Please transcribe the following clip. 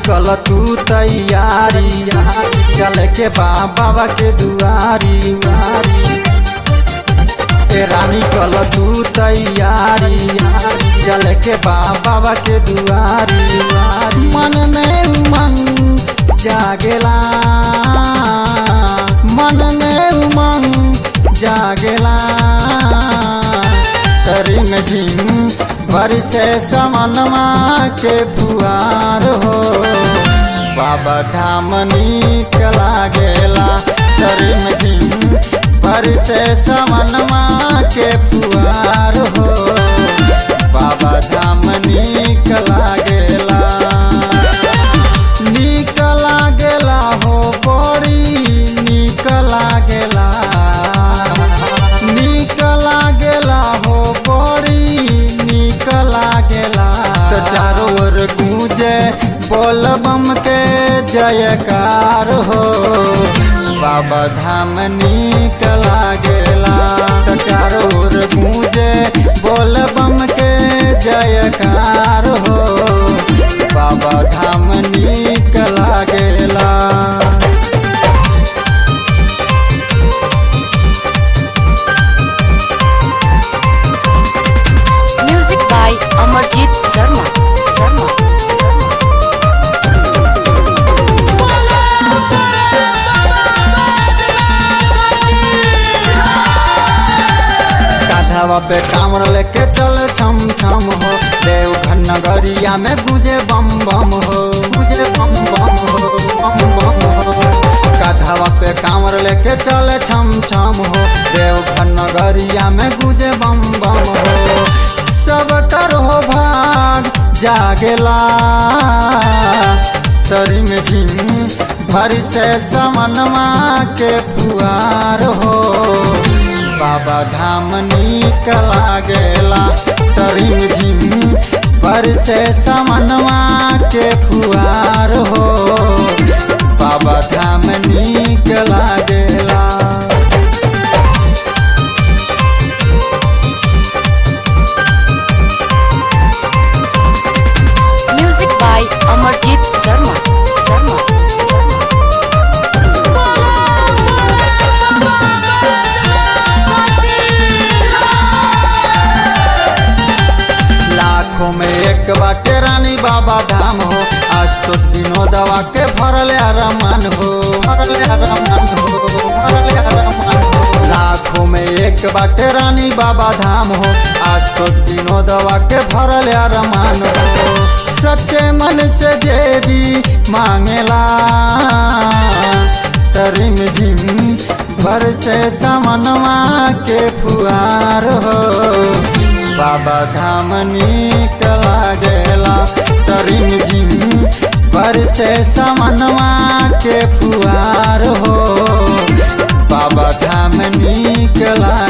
कल तू तैयारी चल के बा बाबा के दुआरी ए रानी कल तू तैयारी चल के बा बाबा के दुआरी मन में उमंग जागेला मन में उमंग जागेला तरी में झिम भर से समनमा के फुआर हो बाबा धाम नीक लागेला तरी में झिम भर से समनमा के फुआर हो बाबा धाम नीक लागेला नीक लागेला हो बड़ी नीक लागेला नीक लागेला हो बड़ी नीक लागेला तो चारों ओर गूंजे बोल बम के जयकार हो बाबा धाम नीक लागेला तो चारों ओर गूंजे बोल बम के जयकार हो बाबा धाम नीक लागेला Music by Amarjit Sharma. Sharma. Sharma. कांधावा पे कामर लेके चल छम छम हो देवघर नगरिया में गुजे बम बम हो गुजे बम बम हो बम बम हो कांधावा पे कामर लेके चल छम छम हो देवघर नगरिया में गुजे बम बम हो सब कर हो भाग जागेला तरी में झिम भर से समनमा के फुआर हो बाबा धाम नीक लागेला तरिम झिम पर से समनवा के फुआर हो बाबा धाम नीक लागेला Music by Amarjit Sharma. Sharma. Sharma. लाखों में एक बाटे रानी बाबा धाम हो आज तो दिनों दवा के भरल रमान हो भरल रमान हो भरल रमान हो लाखों में एक बाटे रानी बाबा धाम हो आज तो दिनों दवा के भरल रमान हो सच्चे मन से देवी मांगेला तरिम झिम भर से समनवा के फुआर हो बाबा धाम नीक लागेला तरिम झिम पर से समनवा के फुआर हो बाबा धाम नीक लागेला